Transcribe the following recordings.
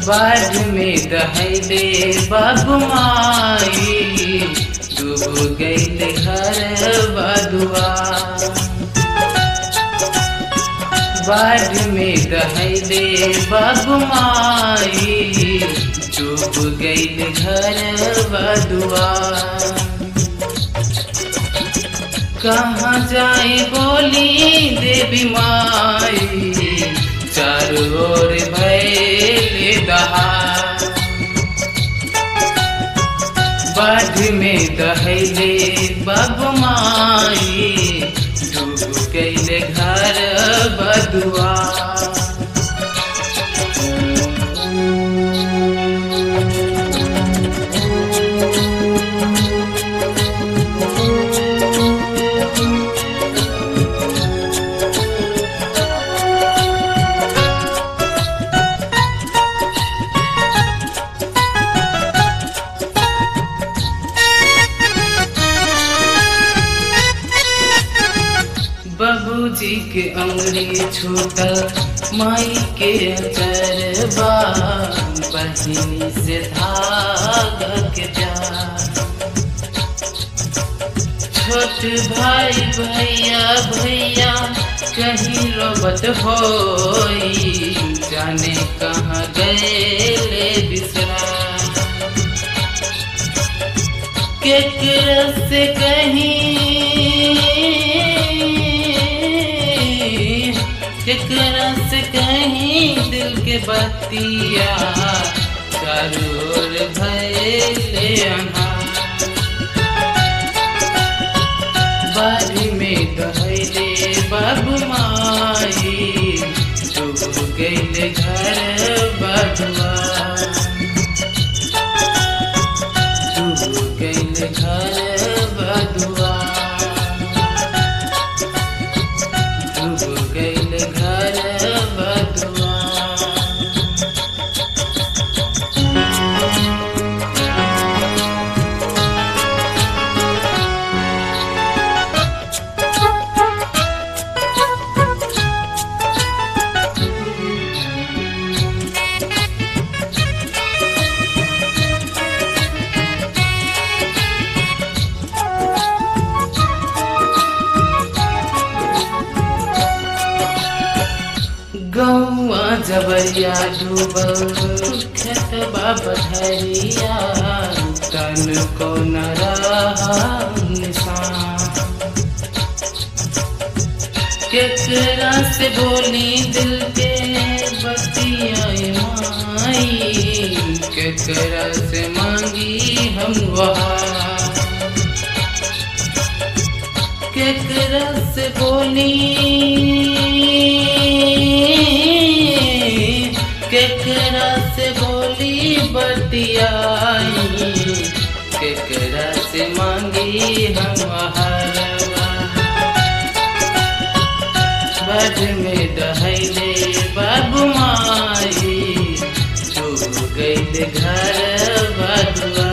बाढ़ में दहले बाबुमाई डूब गईल घर बदुआ बाढ़ में दहले बाबुमाई डूब गईल घर बदुआ कहाँ जाए बोली देवी माई चारों ओर भैले दहा बाढ़ में दहले बबमाई डूब गईले घर बदुआ बाबूजी के अंगली छूटा माई के अचरबा बहिनी से धागा के जा छोट भाई भैया भैया कहीं रोबत होई जाने कहाँ गए बिसरा केकरा से कहीं केकरा से कहीं दिल के बतिया करोर भैले बारी में कहले बाबू माई डूब गईले घर बदुआ डूब गईले घर बदुआ डूब गईले घर बदुआ गौआ जबरिया डूबल खेतबा बधरिया तन को न रहा निशान केकरा से बोली दिल के बतिया माई केकरा से मांगी हम वहाँ केकरा से बोली केकरा से बोली बतियाई केकरा से मांगी हम हरवा बज में दहले बाबू माई डूब गईल घर बदुआ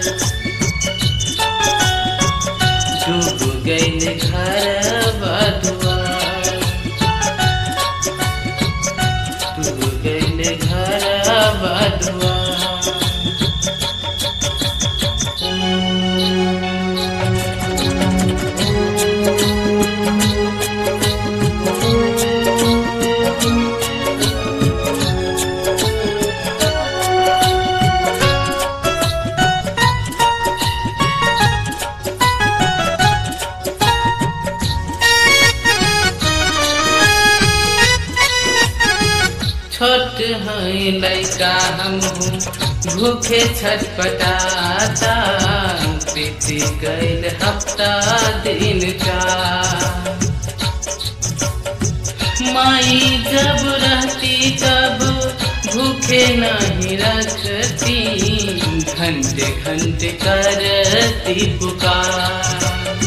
डूब गईल घर बदुआ डूब गईल घर बदुआ छोट है लैका हम भूखे छटपटाता बीती गईल हफ्ता दिन का माई जब रहती तब भूखे नहीं रखती घंटे घंटे करती पुकार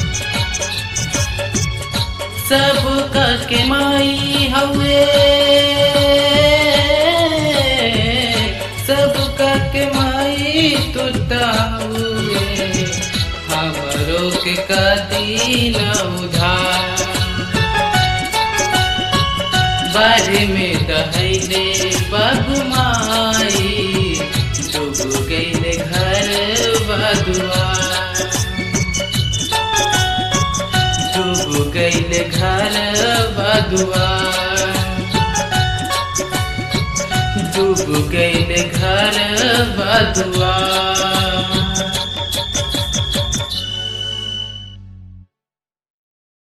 सब के माई हवे सब के माई तुता हुए हमरो के कदी न उधार बारे में दहले बगमाई गईल घर बदुआ डूब गईल घर बदुआ